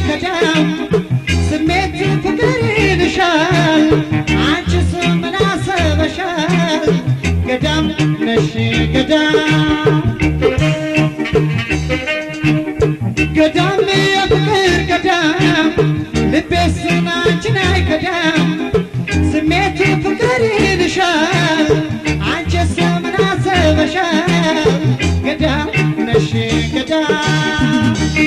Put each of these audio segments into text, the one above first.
አይከዳም ስሜት ፍቅር ይልሻል አንቺስ ምን አሰበሻል ገዳም ነሽ ገዳም ገዳም የፍቅር ገዳም ልቤስ አንቺን አይከዳም ስሜት ፍቅር ይልሻል አንቺስ ምን አሰበሻል ገዳም ነሽ ገዳም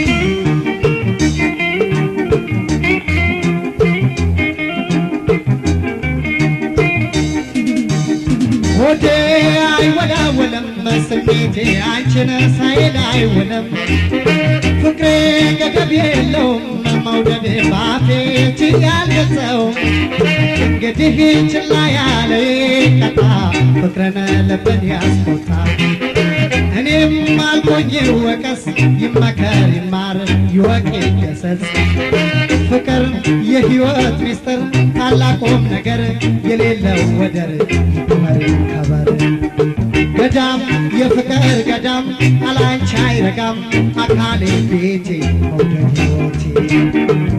ሆዴ አይወላወለም ስሜቴ አንቺን ሳይል አይውልም ፍቅሬ ገደብ የለውም መውደድ ባፌ ችያልገጸው እንግዲህ ችላ ያለ ቀጣ ፍቅርን ልብን ያስቆጣ እኔም አልቆኝ ወቀስ ይመከር ይማር ይወቅ ይገሰጽ ፍቅር የሕይወት ሚስጥር ታላቁም ነገር የሌለው ወደር ይክበር ይከበር ገዳም የፍቅር ገዳም አላንቺ አይረጋም አካሌ ቤቴ መውደድ ሕይወቴ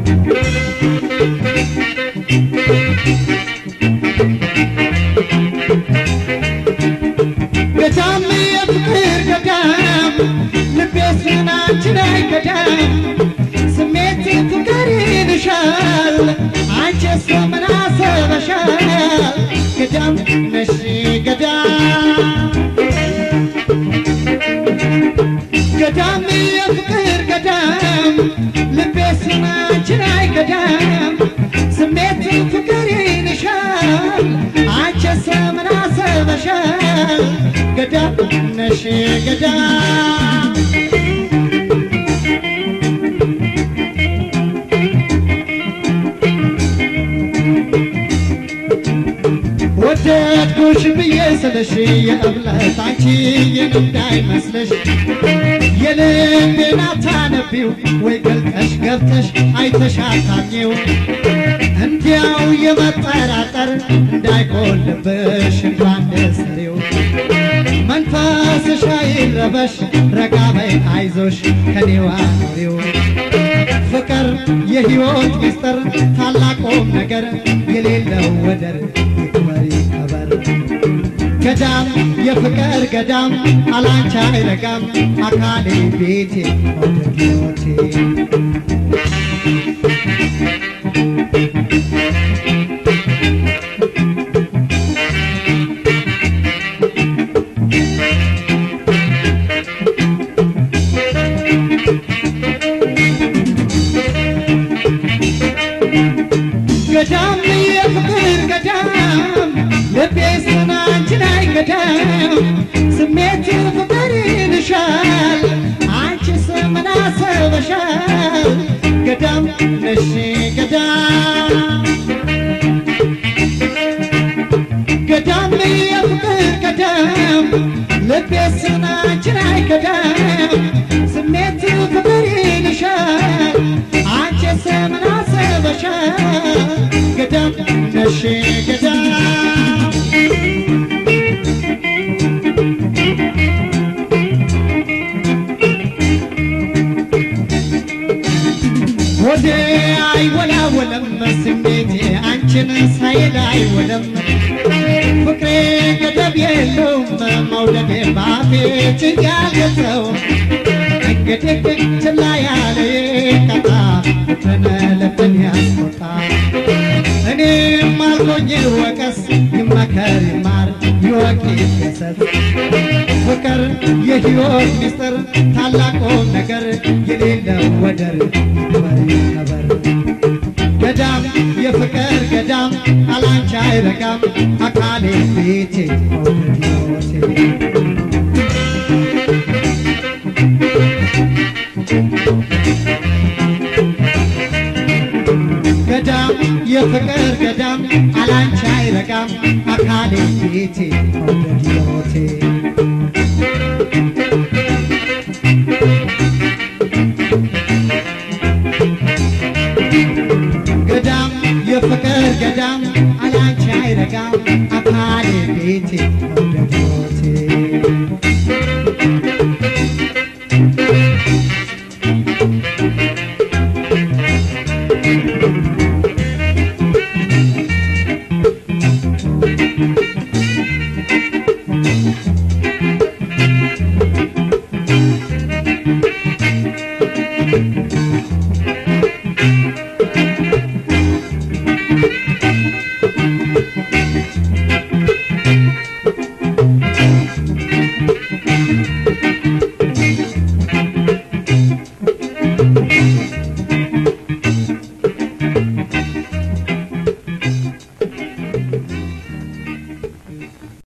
ገዳም የፍቅር ገዳም ልቤስ አንቺን አይገዳም ስሜት ፍቅር ይልሻል አንቺስ ምን አሰበሻል ገዳም ነሽ ገዳም ገዳም የፍቅር ገዳም ልቤስ አንቺን አይገዳም ስሜት ፍቅር ይልሻል አንቺስ ምን አሰበሻል ገዳም ነሽ ገዳም ወደድኩሽ ብዬ ስልሽ የእብለት አንቺ የኔ እንዳይመስልሽ የልቤን አታነቢው ወይ ገልጠሽ ገብተሽ አይተሽ አታምኚው እንዲያው የመጠራጠር እንዳይጎልብሽ እንኳን ደስሪው መንፈስሽ አይረበሽ ረጋ በይ አይዞሽ ከኔዋ ኑሪው ፍቅር የሕይወት ሚስጥር ታላቁም ነገር የሌለው ወደር ይክበር ይከበር ገዳም የፍቅር ገዳም አላንቺ አይረጋም አካሌ ቤቴ መውደድ ሕይወቴ ገዳም የፍቅር ገዳም ልቤስ አንቺን አይገዳም ስሜት ፍቅር ይልሻል አንቺስ ምን አሰበሻል ገዳም ነሽ ገዳም ገዳም የፍቅር ገዳም ልቤስ አንቺን አይገዳም ስሜት ፍቅር ይልሻል አንቺስ ምን አሰበሻል ገዳም ነሽ ገዳም ወዴ አይወላወለም ስሜቴ አንቺን ሳይል አይወለም ፍቅሬ ገደብ የለውም መውደዴ ባፌ ችያለሰው እንግዲህ ችላ ያለ ቀጣ ፍቅርን ልብን ያስቆጣ እኔም አልኮኝ ወቀስ ይመከር ይማር ይወቅ ይገሰጽ ፍቅር የሕይወት ሚስጥር ታላቁም ነገር የሌለው ወደር ይክበር ይከበር ገዳም የፍቅር ገዳም አላንቺ አይረጋም አካሌ ቤቴ መውደድ ሕይወቴ ገዳም የፍቅር ገዳም አላንቺ አይረጋም አካሌ ቤቴ መውደድ ሕይወቴ ገዳም የፍቅር ገዳም አላንቺ አይረጋም አካሌ ቤቴ መውደድ